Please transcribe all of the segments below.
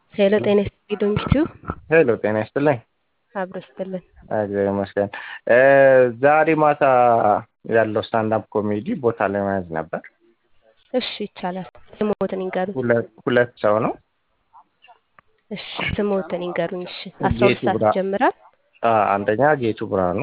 ሄሎ ጤና ይስጥልኝ ዶንኪቱ ሄሎ ጤና ይስጥልኝ። አብሮ ይስጥልን። እግዚአብሔር ይመስገን። ዛሬ ማታ ያለው ስታንዳፕ ኮሜዲ ቦታ ላይ መያዝ ነበር። እሺ ይቻላል። ስሞትን ይንገሩኝ። ሁለት ሁለት ሰው ነው። እሺ ስሞትን ይንገሩኝ። እሺ አስራ ሁለት ጌቱ ሰዓት ብርሃ- ይጀምራል። አ፣ አንደኛ ጌቱ ብርሃኑ፣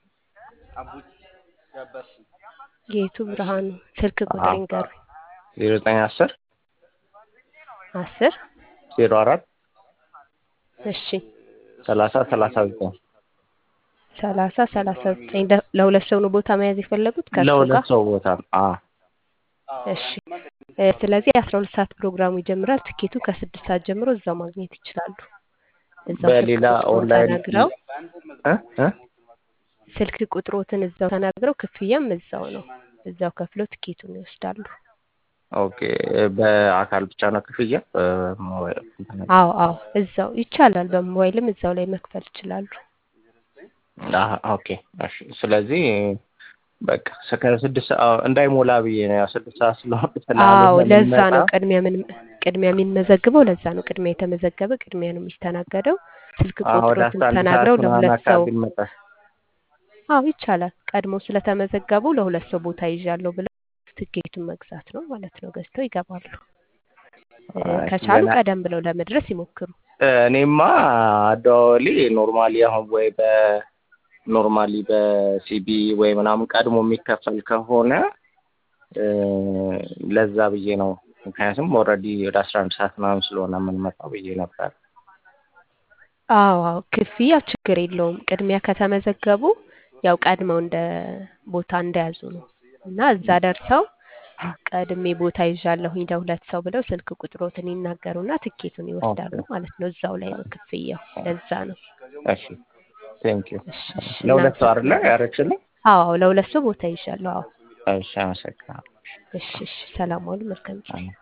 ጌቱ ብርሃኑ ስልክ ቁጥር አዎ። ይንገሩኝ። ዜሮ ዘጠኝ አስር አስር ዜሮ አራት እሺ ሰላሳ ሰላሳ ዘጠኝ ሰላሳ ሰላሳ ዘጠኝ ለ- ለሁለት ሰው ነው ቦታ መያዝ የፈለጉት ከእርሶ ለሁለት ጋር? ሰው ቦታ ነው። አ እሺ እ፣ ስለዚህ አስራ ሁለት ሰዓት ፕሮግራሙ ይጀምራል። ትኬቱ ከስድስት ሰዓት ጀምሮ እዛው ማግኘት ይችላሉ። እዛው ስልክ በሌላ ቁጥሮን ኦንላይን ተናግረው እ እ ስልክ ቁጥሮትን እዛው ተናግረው ክፍያም እዛው ነው። እዛው ከፍለው ትኬቱን ይወስዳሉ። ኦኬ በአካል ብቻ ነው ክፍያ በሞባይል እንትን አዎ አዎ እዛው ይቻላል። በሞባይልም እዛው ላይ መክፈል ይችላሉ። አሀ፣ ኦኬ እሺ። ስለዚህ በቃ እስከ ስድስት ሰዓት እንዳይሞላ ብዬ ነው። ያው ስድስት ሰዓት ስለሆነ አዎ ስላልሆነ ለዛ ነው የምንመጣ ቅድሚያ ምን ቅድሚያ የሚመዘግበው ለዛ ነው። ቅድሚያ የተመዘገበ ቅድሚያ ነው የሚስተናገደው። ስልክ አሁን ወደ ቁጥሮትን አስራ አንድ ሰዓት ተናግረው ምናምን ለሁለት ሰው አካባቢ እንመጣ። አዎ ይቻላል። ቀድሞ ስለተመዘገቡ ለሁለት ሰው ቦታ ይዣለሁ ብለው ትኬቱን መግዛት ነው ማለት ነው። ገዝተው ይገባሉ። እ፣ አይ፣ ከቻሉ ገና ቀደም ብለው ለመድረስ ይሞክሩ። እኔማ አደዋወሌ ኖርማሊ አሁን ወይ በኖርማሊ በሲቢ ወይ ምናምን ቀድሞ የሚከፈል ከሆነ እ፣ ለዛ ብዬ ነው። ምክንያቱም ኦልሬዲ ወደ አስራ አንድ ሰዓት ምናምን ስለሆነ የምንመጣው ብዬ ነበር። አዎ አዎ ክፍያ ችግር የለውም። ቅድሚያ ከተመዘገቡ ያው ቀድመው እንደ ቦታ እንደያዙ ነው እና እዛ ደርሰው ቀድሜ ቦታ ይዣለሁኝ ለሁለት ሰው ብለው ስልክ ቁጥሮትን ይናገሩና ትኬቱን ይወስዳሉ ኦኬ ማለት ነው። እዛው ላይ ነው ክፍያው። ለዛ ነው። እሺ፣ ቴንክ ዩ። እሺ እሺ ለሁለት ሰው አይደለ እናመሰግናለን። ያደረግሽልኝ? አዎ አዎ ለሁለት ሰው ቦታ ይዣለሁ። አዎ እሺ፣ አመሰግናለሁ። እሺ እሺ ሰላም ዋሉ። መልካም ጊዜ። አሜን።